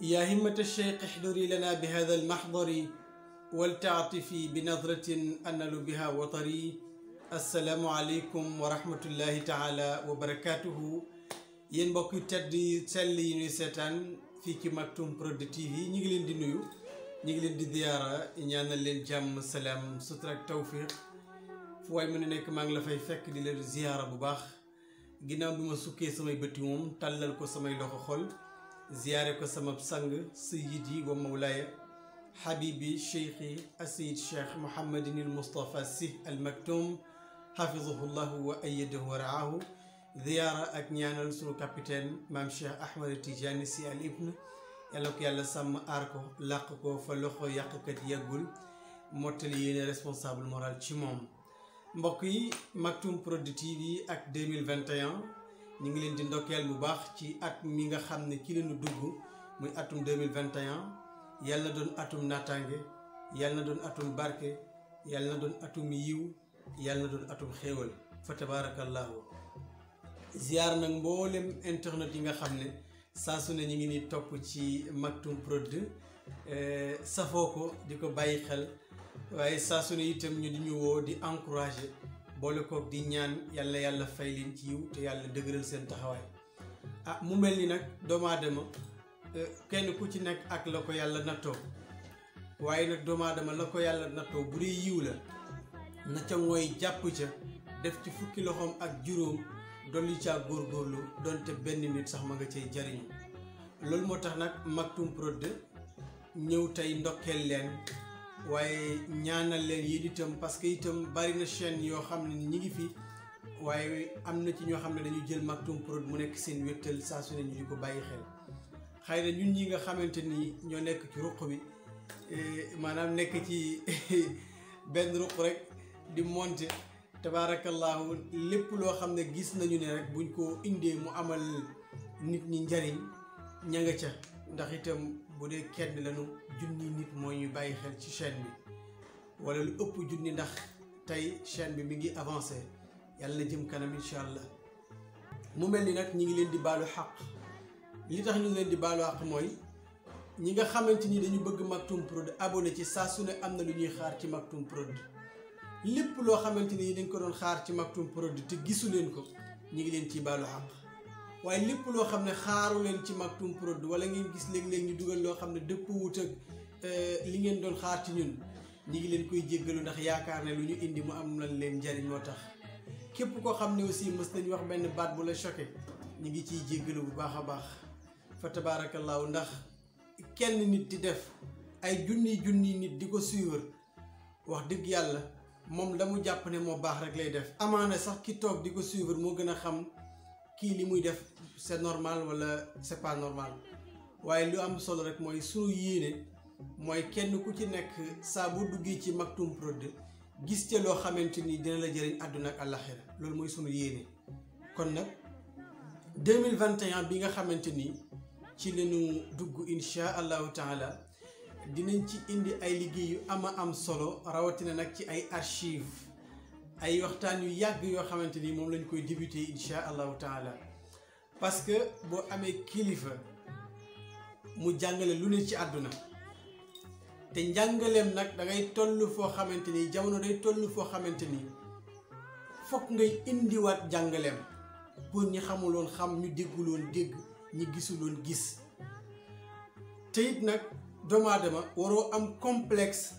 يا همة الشيخ احضري لنا بهذا المحضر ولتعطفي بنظرة أنل بها وطري السلام عليكم ورحمة الله تعالى وبركاته yéen mbokk yu tedd yi sell yi ñuy seetaan fii ci Maktoum Prod TV ñu ngi leen di nuyu ñu ngi leen di ziyaara ñaanal leen jàmm salaam sutura ak tawfiq fu waay mën a nekk maa ngi la fay fekk di leen ziyaara bu baax ginnaaw bi ma sukkee samay bëti moom tàllal ko samay loxo xol ziyaare ko sama sang sayyidi wa mawlaaya habibi cheikhi asayid cheikh Mouhamadin il Moustapha Sy al Maktoum xafidahu llahu wa ayadahu wa raahu ziyaara ak ñaanal sunu capitaine maam Cheikh Ahmed Tidiane Sy al Ibn yàlla ko yàlla sàmm aar ko làq ko fa loxo yàqkat yàggul mottali yéene responsable moral ci moom mbokk yi Maktoum Prod TV ak 2021 ñu ngi leen di ndokkeel bu baax ci at mi nga xam ne ki leenu dugg muy atum 2021 yàlla na doon atum naataange yàlla na doon atum barke yàlla na doon atum yiw yàlla na doon atum xéewal fa tabarakallahu ziar nag mboolem internet yi nga xam ne saa su ne ñu ngi ni topp ci Maktoum Prod safoo ko di ko bàyyi xel waaye saa su ne itam ñu di ñu woo di encourager boole kook di ñaan yàlla yàlla fay leen ci yiw te yàlla dëgëral seen taxawaay ah mu mel ni nag doomu aadama kenn ku ci nekk ak la ko yàlla nattoo waaye nag doomu aadama la ko yàlla nattoo bu dee yiw la na ca mooy jàpp ca def ci fukki loxoom ak juróom dolli caa góorgóorlu donte benn nit sax ma nga cay jariñu loolu moo tax nag Maktoum Prod ñëw tey ndokkeel leen waaye ñaanal leen yéen itam parce que itam bari na chaîne yoo xam ne ñi ngi fi waaye am na ci ñoo xam ne dañu jël Maktoum Prod mu nekk seen wéttal saa su ne ñu di ko bàyyi xel xëy na ñun ñi nga xamante ni ñoo nekk ci ruq bi maanaam nekk ci benn ruq rek di monter tabaarakallahu lépp loo xam ne gis nañu ne rek buñ ko indee mu amal nit ñi njariñ ña nga ca ndax itam bu dee kenn lañu junni nit moo ñu bàyyi xel ci chaîne bi wala lu ëpp junni ndax tey chaîne bi mi ngi avancé yàlla jëm kanam incha allah mu mel ni nag ñi ngi leen di baalu xaq li tax ñu leen di baalu xaq mooy ñi nga xamante ni dañu bëgg Maktoum Prod abonné ci saa su ne am na lu ñuy xaar ci Maktoum Prod lépp loo xamante ni dañ ko doon xaar ci Maktoum Prod te gisu leen ko ñu ngi leen ciy baalu xaq waaye lépp loo xam ne xaaru leen ci Maktoum Prod wala ngeen gis léeg-léeg ñu dugal loo xam ne dëpp wut ak li ngeen doon xaar ci ñun ñu ngi leen koy jéggalu ndax yaakaar ne lu ñu indi mu am lan leen njariñ moo tax képp koo xam ne aussi mës nañu wax benn baat bu la choqué ñu ngi ciy jéggalu bu baax a baax fa tabaarakallaahu ndax kenn nit di def ay junni junni nit di ko suivre wax dëgg yàlla moom la mu jàpp ne moo baax rek lay def amaana sax ki toog di ko suivre moo gën a xam kii li muy def c'est normal wala c'est pas normal waaye lu am solo rek mooy sunu yéene mooy kenn ku ci nekk saa bu duggee ci Maktoum Prod gis ca loo xamante ni dina la jëriñ àdduna ak àllaxira loolu mooy sunu yéene kon nag 2021 bi nga xamante ni ci lañu dugg insha allahu taala dinañ ci indi ay liggéey yu ama am solo rawatina nag ci ay archive ay waxtaan yu yàgg yoo xamante ni moom lañ koy débuté insha allahu taala parce que boo amee kilifa mu jàngale lu ne ci àdduna te njàngaleem nag da ngay toll foo xamante ni jamono day toll foo xamante ni fokk ngay indiwaat jàngaleem pour ñi xamuloon xam ñu dégguloon dégg ñi gisuloon gis te it nag doomu aadama waroo am complexe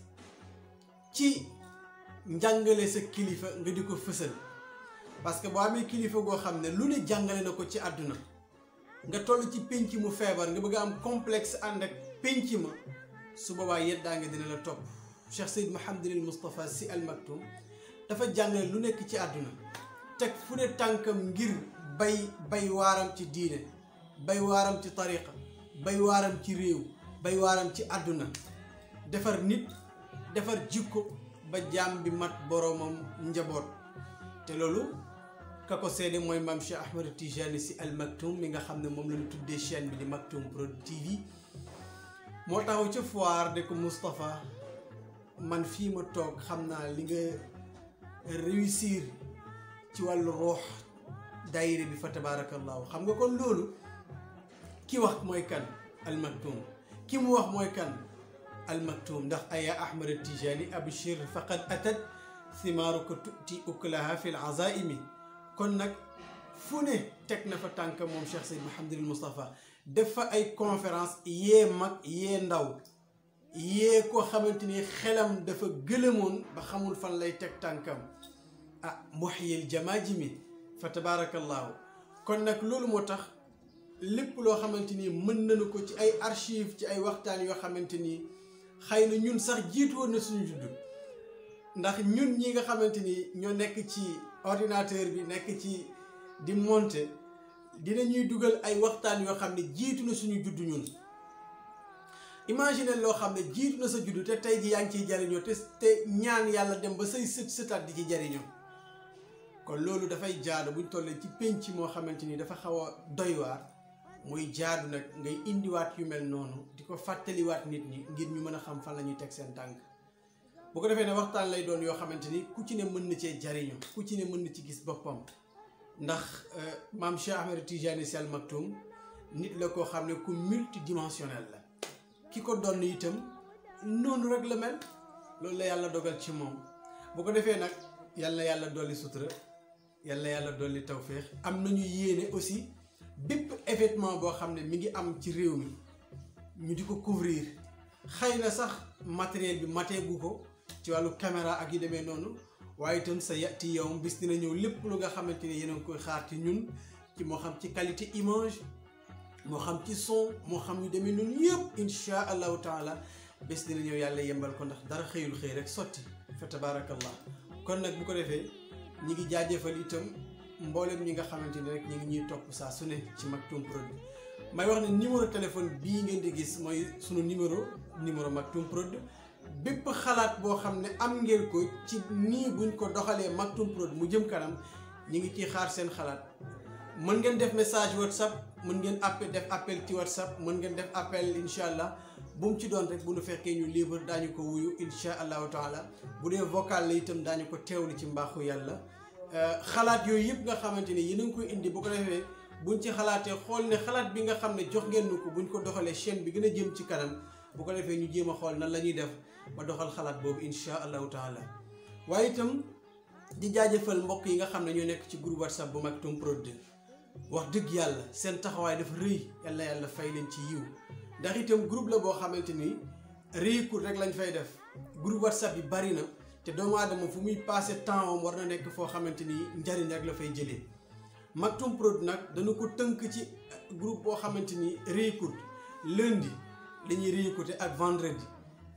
ci njàngale sa kilifa nga di ko fësal parce que boo amee kilifa goo xam ne lu ne jàngale na ko ci àdduna nga toll ci pénc mu feebar nga bëgg a am complexe ànd ak pénc ma su boobaa yeddaa nga dina la topp Cheikh Seyd Mouhamadinil Moustapha Sy Al Maktoum dafa jàngale lu nekk ci àdduna teg fu ne tànkam ngir bay bay waaram ci diine bay waaram ci tariqa bay waaram ci réew bay waaram ci àdduna defar nit defar jikko ba jaam bi mat boroomam njaboot te loolu ka ko seede mooy maam Cheikh Ahmed Tijani Sy Al Maktoum mi nga xam ne moom la ñu tuddee chaîne bi di Maktoum Prod TV moo taxaw ca foire de ko Moustapha man fii ma toog xam naa li nga réussir ci wàllu roox daayira bi fa tabaarakallaahu xam nga kon loolu ki wax mooy kan Al Maktoum ki mu wax mooy kan al maktum ndax aya ahmad tijani abshir faqad atat thimaaruka tuti uklaha fi l azaimi kon nag fu ne teg na fa tànk moom Cheikh Seyd Mouhamadul Moustapha def fa ay conférence yee mag yee ndaw yee koo xamante ni xelam dafa gëlëmoon ba xamul fan lay teg tànkam ah muhyil jamaajimi fa tabarakallahu kon nag loolu moo tax lépp loo xamante ni mën nañu ko ci ay archive ci ay waxtaan yoo xamante ni xëy na ñun sax jiitu woon na suñu juddu ndax ñun ñi nga xamante ni ñoo nekk ci ordinateur bi nekk ci di monter dinañuy dugal ay waxtaan yoo xam ne jiitu na suñu juddu ñun imagine loo xam ne jiitu na sa juddu te tey ji yaa ngi ciy jariñoo te te ñaan yàlla dem ba say sët sëtaat di ci jariñoo kon loolu dafay jaadu buñ tollee ci pénc moo xamante ni dafa xaw a doy waar muy jaadu nag ngay indiwaat yu mel noonu di ko fàttaliwaat nit ñi ngir ñu mën a xam fan la ñuy teg seen tànk bu ko defee ne waxtaan lay doon yoo xamante ni ku ci ne mën na cee jariñu ku ci ne mën na ci gis boppam ndax maam Cheikh Ahmed Tijani Sy Al Maktoum nit la koo xam ne ku multidimensionnel la ki ko doon itam noonu rek la mel loolu la yàlla dogal ci moom bu ko defee nag yàlla yàlla dolli sutura yàlla yàlla dolli tawféex am nañu yéene aussi bépp événement boo xam ne mi ngi am ci réew mi ñu di ko couvrir xëy na sax matériel bi mateegu ko ci wàllu caméra ak yu demee noonu waaye itam sa yati yow bis dina ñëw lépp lu nga xamante ni yéen a ngi koy xaar ci ñun ci moo xam ci qualité image moo xam ci son moo xam yu demee noonu yëpp insha allahu taala bés dina ñëw yàlla yembal ko ndax dara xëyul xëy rek sotti fa tabaarakallah kon nag bu ko defee ñi ngi jaajëfal itam mboolem ñi nga xamante ni rek ñi ngi ñuy topp saa su ne ci Maktoum Prod may wax ne numéro téléphone bii ngeen di gis mooy sunu numéro numéro Maktoum Prod bépp xalaat boo xam ne am ngeen ko ci nii buñ ko doxalee Maktoum Prod mu jëm kanam ñi ngi ciy xaar seen xalaat mën ngeen def message whatsapp mën ngeen appel def appel ci whatsapp mën ngeen def appel incha allah bu mu ci doon rek bu nu fekkee ñu libre daañu ko wuyu incha allahu taala bu dee vocal la itam daañu ko teewlu ci mbaaxu yàlla xalaat yooyu yëpp nga xamante ni yéen a ngi koy indi bu ko defee buñ ci xalaatee xool ne xalaat bi nga xam ne jox ngeen nu ko buñ ko doxalee chaîne bi gën a jëm ci kanam bu ko defee ñu jéem a xool nan la ñuy def ba doxal xalaat boobu incha allahu taala waaye itam di jaajëfal mbokk yi nga xam ne ñoo nekk ci groupe whatsapp bu Maktoum Prod wax dëgg yàlla seen taxawaay dafa rëy yàlla yàlla fay leen ci yiw ndax itam groupe la boo xamante ni réykul rek lañ fay def groupe whatsapp yi bari na te doomu aadama fu muy passé temps am war na nekk foo xamante ni njariñ rek la fay jëlee Maktoum Prod nag dañu ko tënk ci groupe boo xamante ni réykul lundi dañuy réécouté ak vendredi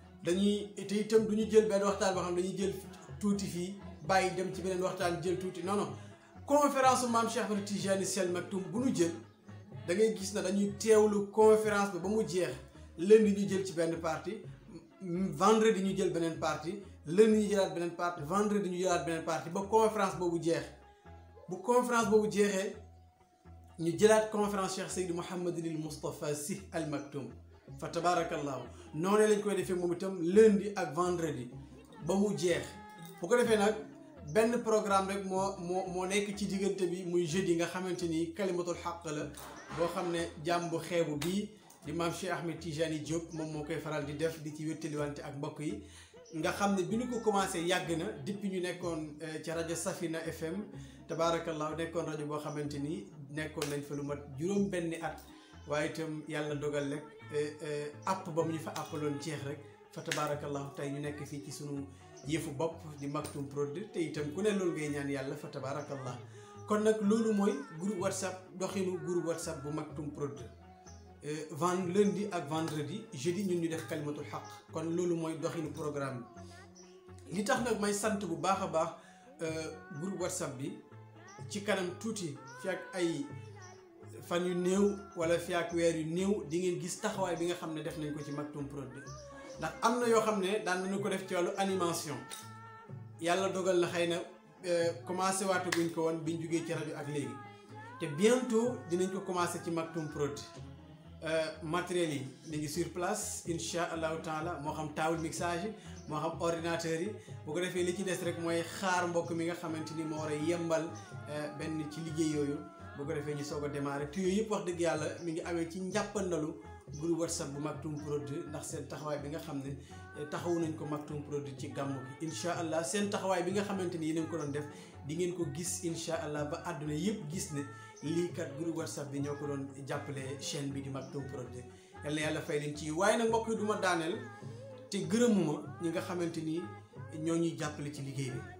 dañuy te itam du ñu jël benn waxtaan boo xam ne dañuy jël tuuti fii bàyyi dem ci beneen waxtaan jël tuuti non non conférence su maam Cheikh Ahmed Tijani Sy Al Maktoum bu ñu jël da ngay gis na dañuy teewlu conférence bi ba mu jeex lundi ñu jël ci benn partie vendredi ñu jël beneen partie lundi ñu jëlaat beneen partie vendredi ñu jëlaat beneen partie ba conférence boobu jeex bu conférence boobu jeexee ñu jëlaat conférence Cheikh Seydi Mouhamadul Moustapha Sy Al Maktoum fa tabarakallahu noonu lañ koy defee moom itam lundi ak vendredi ba mu jeex bu ko defee nag benn programme rek moo moo moo nekk ci diggante bi muy jeudi nga xamante ni kalimatul xaq la boo xam ne jàmm bu xeebu bii di maam Cheikh Ahmed Tijani Diop moom moo koy faral di def di ci wéttaliwante ak mbokk yi nga xam ne bi ñu ko commencé yàgg na depuis ñu nekkoon ci rajo Safina FM tabaarakallahu nekkoon rajo boo xamante ni nekkoon nañ fa lu mat juróom benni at waaye itam yàlla dogal rek app ba mu ñu fa appaloon jeex rek fa tabaarakallahu tey ñu nekk fii ci sunu yëfu bopp di Maktoum Prod te itam ku ne loolu ngay ñaan yàlla fa tabaarakallah kon nag loolu mooy groupe whatsapp doxinu groupe whatsapp bu Maktoum Prod vend lundi ak vendredi jeudi ñun ñu def kalimatul xaq kon loolu mooy doxinu programme bi li tax nag may sant bu baax a baax groupe whatsapp bi ci kanam tuuti fi ak ay fan yu néew wala fi ak weer yu néew di ngeen gis taxawaay bi nga xam ne def nañ ko ci Maktoum Prod ndax am na yoo xam ne daan nañu ko def ci wàllu animation yàlla dogal na xëy na commencé waatu guñ ko woon biñ jugee ci rajo ak léegi te bientôt dinañ ko commencé ci Maktoum Prod matériels yi ñu ngi sur place incha allahu taala moo xam table mixage moo xam ordinateur yi bu ko defee li ci des rek mooy xaar mbokk mi nga xamante ni moo war a yembal benn ci liggéey yooyu bu ko defee ñu soog a démarrer te yooyu yëpp wax dëgg yàlla mi ngi amee ci njàppandalu groupe whatsapp bu Maktoum Prod ndax seen taxawaay bi nga xam ne taxawu nañ ko Maktoum Prod ci gàmmu gi incha allah seen taxawaay bi nga xamante ni yéen a ngi ko doon def di ngeen ko gis incha allah ba àdduna yëpp gis ne lii kat groupe whatsapp bi ñoo ko doon jàppale chaîne bi di Maktoum Prod yal na yàlla fay leen ci waaye nag mbokk yi du ma daaneel te gërëmuma ñi nga xamante ni ñoo ñuy jàppale ci liggéey bi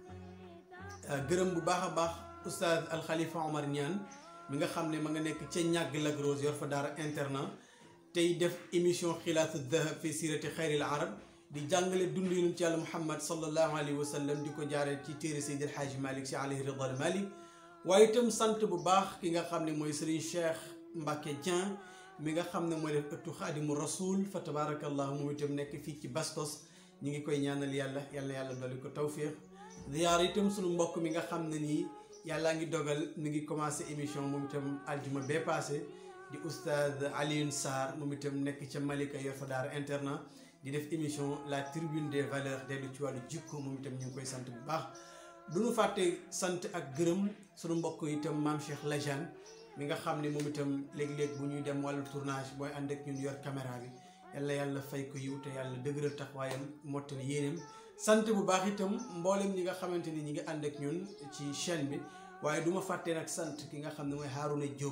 gërëm bu baax a baax oustaz Al Khalifa Omar Niane mi nga xam ne ma nga nekk ca ñàgg Lac Rose yor fa daara internat tey def émission xilaatu dahab fi sirati xayril arab di jàngale dund yonent ci yàlla muhammad sallallahu alayhi wa sallam di ko jaaree ci téere Seydi El Hadji Malick si alayhi ridal Malick waaye itam sant bu baax ki nga xam ne mooy Serigne Cheikh Mbacke Dieng mi nga xam ne mooy def ëttu xaadimu rasul fa tabarakallahu moom itam nekk fii ci Bastos ñu ngi koy ñaanal yàlla yàlla yàlla dolli ko tawfiq ziyaar itam sunu mbokk mi nga xam ne nii yàllaa ngi dogal mi ngi commencé émission moom itam aljuma bee passé di oustaz Alioune Sarr moom itam nekk ca Malika yor fa daara internat di def émission la tribune des valeurs dellu ci wàllu jikko moom itam ñu ngi koy sant bu baax du ñu fàtte sant ak gërëm sunu mbokk itam maam Cheikh Lajane mi nga xam ne moom itam léeg-léeg bu ñuy dem wàllu tournage booy ànd ak ñun yor caméra bi yàlla yàlla fay ko yiw te yàlla dëgëral taxawaayam mottali yéeneem sant bu baax itam mboolem ñi nga xamante ni ñi ngi ànd ak ñun ci chaîne bi waaye du ma fàtte nag sant ki nga xam ne mooy Harouna Diop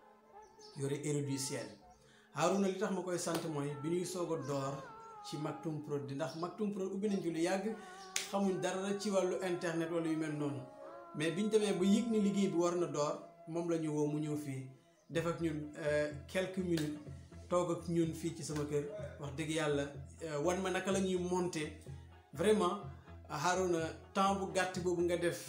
yore héros du ciel Harouna li tax ma koy sant mooy bi ñuy soog a door ci Maktoum Prod ndax Maktoum Prod ubbi nañ ci lu yàgg xamuñ dara ci wàllu internet wala yu mel noonu mais biñ demee ba yëg ni liggéey bi war na door moom la ñu woo mu ñëw fii def ak ñun quelques minutes toog ak ñun fii ci sama kër wax dëgg yàlla wan ma naka la ñuy monter vraiment Harouna temps bu gàtt boobu nga def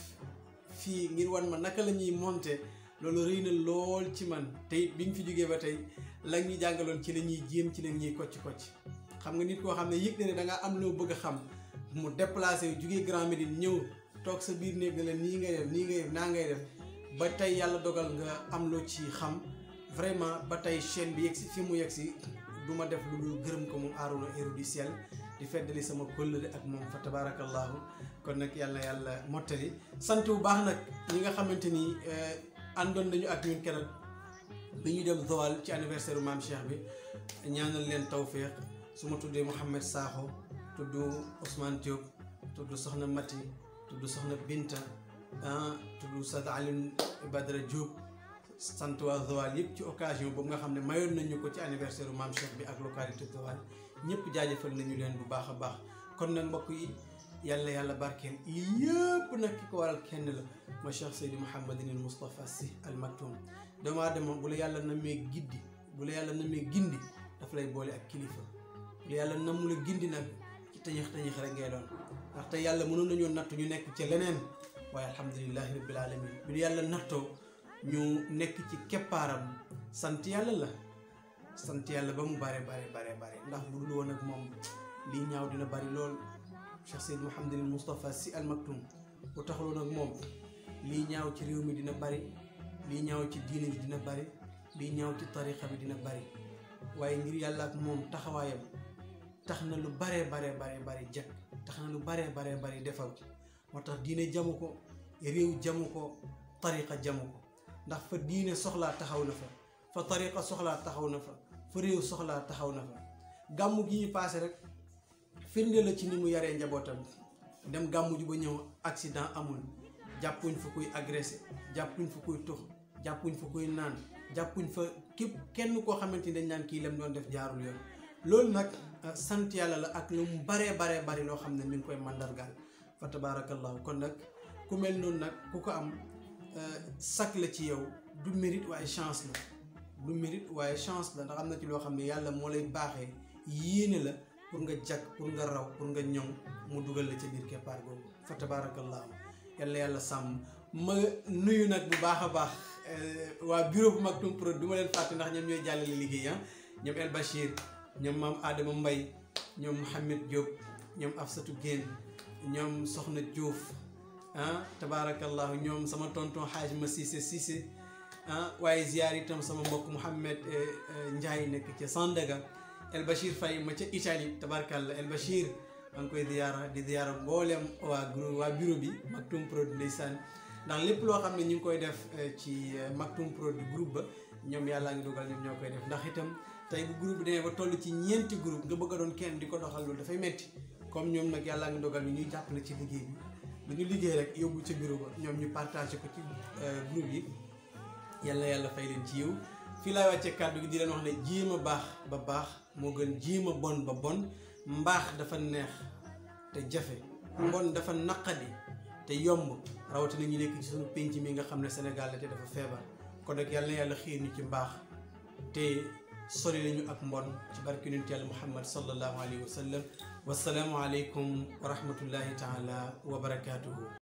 fii ngir wan ma naka la ñuy monter loolu rëy na lool ci man tey bi ñu fi jógee ba tey la ñu jàngaloon ci la ñuy jéem ci la ñuy kocc kocc xam nga nit koo xam ne yëg na ne da ngaa am loo bëgg a xam mu déplacé yu jógee Grand Médine ñëw toog sa biir néeg ne la nii ngay def nii ngay def naa ngay def ba tey yàlla dogal nga am loo ci xam vraiment ba tey chaîne bi yegg si fi mu yegg si du ma def lu dul gërëm ko moom Harouna héros du ciel di feddali sama kóllëre ak moom fa tabarakallahu kon nag yàlla yàlla mottali sant bu baax nag ñi nga xamante ni àndoon nañu ak ñun keroog bi ñu dem Joal ci anniversaire u maam Cheikh bi ñaanal leen tawféex su ma tuddee Mouhamed Sakho tudd Ousmane Diop tudd Soxna Mati tudd Soxna Binta ah tudd Sad Alioune Badara Diop sant waa Joal yëpp ci occasion boobu nga xam ne mayoon nañu ko ci anniversaire u maam Cheikh bi ak localité Joal ñëpp jaajëfal nañu leen bu baax a baax kon nag mbokk yi yàlla yàlla barkeel lii yëpp nag ki ko waral kenn la ma Cheikh Seydi Mouhamadinil Moustapha Sy Al Maktoum doomu aadama bu la yàlla namee giddi bu la yàlla namee gindi daf lay boole ak kilifa bu la yàlla namu la gindi nag ci tëñëx tëñëx rek ngay doon ndaxte yàlla mënoon nañoo nattu ñu nekk ci leneen waaye alhamdulilahi rabbil alamin bi ñu yàlla nattoo ñu nekk ci keppaaram sant yàlla la sant yàlla ba mu bare bare bare bare ndax bu dul woon ak moom lii ñaaw dina bari lool Cheikh Seyd Mouhamadinil Moustapha Sy Al Maktoum bu taxaloon ak moom lii ñaaw ci réew mi dina bari lii ñaaw ci diine ji dina bari lii ñaaw ci tarixa bi dina bari waaye ngir yàlla ak moom taxawaayam tax na lu baree baree baree bari jag tax na lu baree baree bari defal moo tax diine jamu ko réew jamu ko tariqa jamu ko ndax fa diine soxlaa taxaw na fa fa tariqa soxlaa taxaw na fa fa réew soxlaa taxaw na fa gàmmu gi ñu paase rek firnde la ci ni mu yaree njabootam dem gàmmu ji ba ñëw accident amul jàppuñ fa kuy agressé jàppuñ fa kuy tux jàppuñ fa kuy naan jàppuñ fa képp kenn koo xamante ni dañ naan kii lam doon def jaarul yoon loolu nag sant yàlla la ak lu mu baree baree bari loo xam ne mi ngi koy mandargaal fa tabaarakallahu kon nag ku mel noonu nag ku ko am sak la ci yow du mérite waaye chance la du mérite waaye chance la ndax am na ci loo xam ne yàlla moo lay baaxee yéene la pour nga jag pour nga raw pour nga ñoŋ mu dugal la ca biir keppaar googu fa tabaarakallahu yàlla yàlla sàmm ma nuyu nag bu baax a baax waa bureau bu Maktoum Prod du ma leen fàtte ndax ñoom ñooy jàllale liggéey ah ñoom El Bachir ñoom maam Adama Mbay ñoom Mouhamed Diop ñoom Afsatou Guène ñoom Soxna Diouf ah tabaarakallahu ñoom sama tonton xaaj ma Cissé Cissé ah waaye ziyaar itam sama mbokk Mouhamed Ndiaye nekk ca Sandaga El Bachir Faye ma ca Italie tabaarakallah El Bachir maa ngi koy ziyaara di ziyaara mboolem waa groupe waa bureau bi Maktoum Prod ndeysaan ndax lépp loo xam ne ñu ngi koy def ci Maktoum Prod groupe ba ñoom yàllaa ngi dogal ñoom ñoo koy def ndax itam tey bu groupe bi demee ba toll ci ñeenti groupe nga bëgg a doon kenn di ko doxal loolu dafay metti comme ñoom nag yàllaa ngi dogal ni ñuy jàppale ci liggéey bi lu ñu liggéey rek yóbbu ca bureau ba ñoom ñu partagé ko ci groupe yi yàlla yàlla fay leen ci yiw fii laay wàccee kàddu gi di leen wax ne jéem a baax ba baax moo gën jéem a bon ba bon mbaax dafa neex te jafe mbon dafa naqadi te yomb rawatina ñu nekk ci suñu pénc mi nga xam ne Sénégal la te dafa feebar kon nag yàlla na yàlla xiir ñu ci mbaax te sori lañu ak mbon ci barke yonent yàlla Muhammad sallallahu alayhi wa sallam wasalaamu aleykum wa rahmatullahi taala wa barakaatuhu